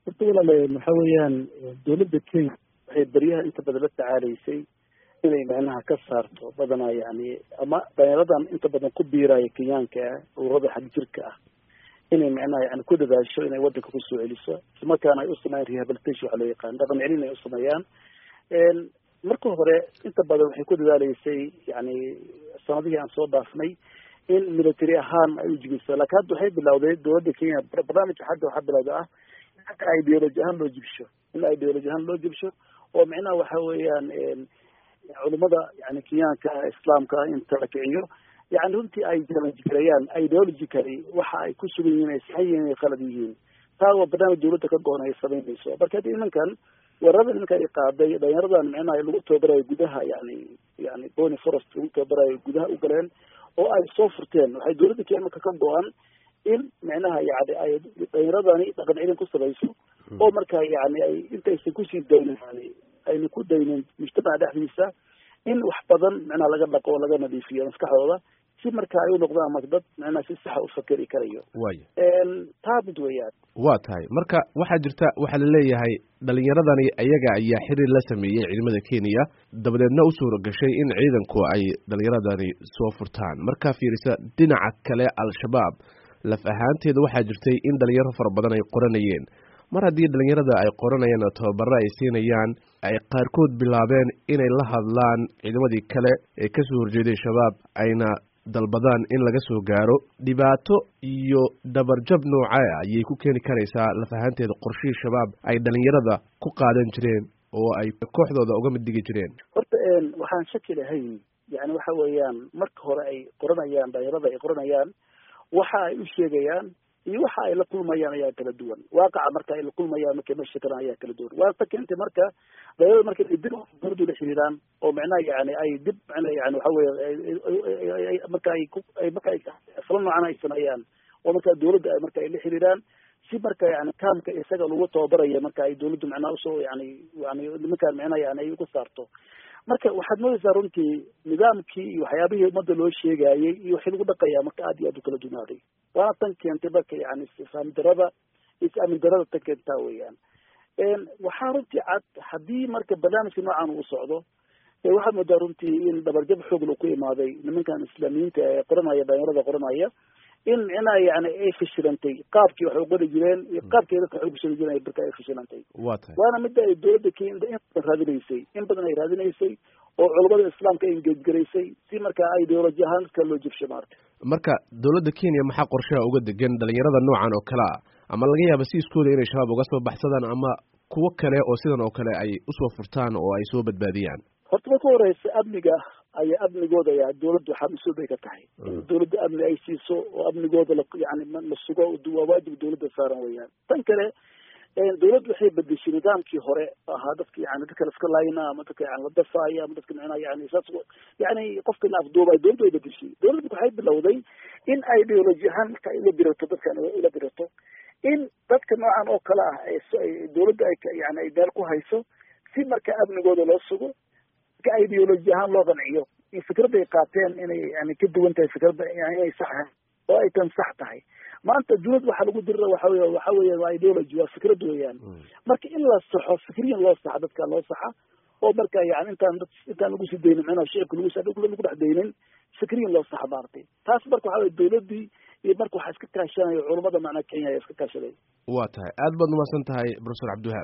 horta walaale waxa weeyaan dowladda kenya waxay beryaha inta badan la tacaalaysay inay macnaha ka saarto badanaa yani ama dhalinyaradan inta badan ku biiraya kenyaanka ah ururada xag jirka ah inay macnaha yani ku dadaasho inay wadanka kusoo celiso islamarkaana ay usameeyaan rehabilitation waxa loo yaqaan dhaqan celin ay usameeyaan marka hore inta badan waxay ku dadaaleysay yani sanadihii aan soo dhaafnay in military ahaan ay ujigiso lakin hadda waxay bilawday dowladda kenya barnaamijka xagga waxaa bilawda ah xagga ideology ahaan loo jibsho in ideology ahaan loo jibsho oo micnaha waxa weeyaan culimada yani kenyaanka islaamka inta la kiciyo yani runtii ay challenge gareeyaan ideologically waxa ay ku sugan yihiin ay saxan yihiin ay khalad yihiin taa waa barnaamij dowladda ka go-on ay samaynayso marka hadda nimankan weerarada nimanka ay qaaday dhalinyaradan micnaha lagu tababarayo gudaha yani yani bony forest lagu tababarayo gudaha u galeen oo ay soo furteen waxay dowladda kenya marka ka go-an in micnaha yani ay dhalinyaradani dhaqan celin ku samayso oo marka yani ay intaysan kusii daynin yani ayna ku daynin mujtamaca dhexdiisa in wax badan micnaha laga dhaqo oo laga nadiifiyo maskaxdooda si marka ay u noqdaan marka dad micnaha si saxa u fakeri karayo waya taa mid weeyaan waa tahay marka waxaa jirta waxaa laleeyahay dhalinyaradani ayaga ayaa xiriir la sameeyey ciidamada kenya dabadeedna u suura gashay in ciidanku ay dhalinyaradani soo furtaan markaa fiirisa dhinaca kale al-shabaab laf ahaanteeda waxaa jirtay in dhalinyaro fara badan ay qoranayeen mar haddii dhalinyarada ay qoranayaan oo tababaro ay siinayaan ay qaarkood bilaabeen inay la hadlaan ciidamadii kale ee kasoo horjeeday shabaab ayna dalbadaan in laga soo gaaro dhibaato iyo dhabarjab nooca ayay ku keeni karaysaa laf ahaanteeda qorshihii shabaab ay dhalinyarada ku qaadan jireen oo ay kooxdooda uga mid dhigi jireen horta waxaan shaki lahayn yani waxa weeyaan marka hore ay qoranayaan dhalinyarada ay qoranayaan waxa ay u sheegayaan iyo waxa ay la kulmayaan ayaa kala duwan waaqaca marka ay la kulmayaan markay meesha kalaan ayaa kala duwan waa ta keentay marka dhalinyarada marka ay dib dowladdu la xiriiraan oo macnaha yani ay dib macnaha yani waxa weeye marka ay ku ay marka ay fala noocan ay sameeyaan oo marka dowladda ay marka ay la xiriiraan si marka yani kaamka isaga lagu tababaraya marka ay dowladdu macnaha usoo yani yani nimankaan macnaha yani ay uga saarto marka waxaad moodaysaa runtii nidaamkii iyo waxyaabihii ummadda loo sheegayey iyo waxii lagu dhaqayaa marka aad iyo aad u kala dunaaday waana tan keentay marka yani isfaham darada is-aamin darada tan keentaa weeyaan waxaa runtii cad haddii marka barnaamijka noocan uu socdo waxaad moodaa runtii in dhabarjab xoogla ku imaaday nimankan islaamiyiinta ee qoranaya dhalinyarada qoranaya in micnaha yani ay fashilantay qaabkii waxay uqori jireen iyo qaabkii dadka waxay kusoo jireen marka ay fashilantay waa tahay waana midda ay dowladda kenya in badan raadinaysay in badan ay raadinaysay oo culamada islaamka ay engejgaraysay si markaa ideoloji ahaan dadka loo jibsho maarta marka dowladda kenya maxaa qorshaha uga degan dhalinyarada noocan oo kale ah ama laga yaaba si iskooda inay shabaab uga soo baxsadaan ama kuwo kale oo sidan oo kale ay usoo furtaan oo ay soo badbaadiyaan horta marka horeysa amniga ayaa amnigooda ayaa dowladdu waxaa mas-uul bay ka tahay in dowladda amni ay siiso oo amnigooda la yani la sugo waa waajib dowladda saaran weeyaan tan kale dowladdu waxay bedeshay nidaamkii hore ahaa dadka yani dadka laska laayna ama dadka yani la dafaaya ama dadka micnaha yani saas yani qofka la afduubay dowladdu way bedeshay dowladdu waxay bilowday in ideology ahaan marka ay ula birato dadkan ula birato in dadka noocan oo kale ah ay dowladda ay yani ay meel ku hayso si marka amnigooda loo sugo ka ideoloji ahaan loo qanciyo in fikradda ay qaateen inay yani ka duwan tahay fikradda inay sax ahay oo ay tan sax tahay maanta duniyad waxaa lagu dirira waxa wey waxa weya waa ideology waa fikrad weeyaan marka in la saxo fikriyan loo saxa dadka loo saxa oo marka yani intaan dad intaan lagu sii daynin micnaha shicibka lagu lagu dhex daynin fikriyan loo saxa maaragtay taas marka waxa wey dowladdii iyo marka waxaa iska kaashanayo culamada macnaa kenya ayaa iska kaashaday waa tahay aad baad umahadsan tahay professor cabdiwahaab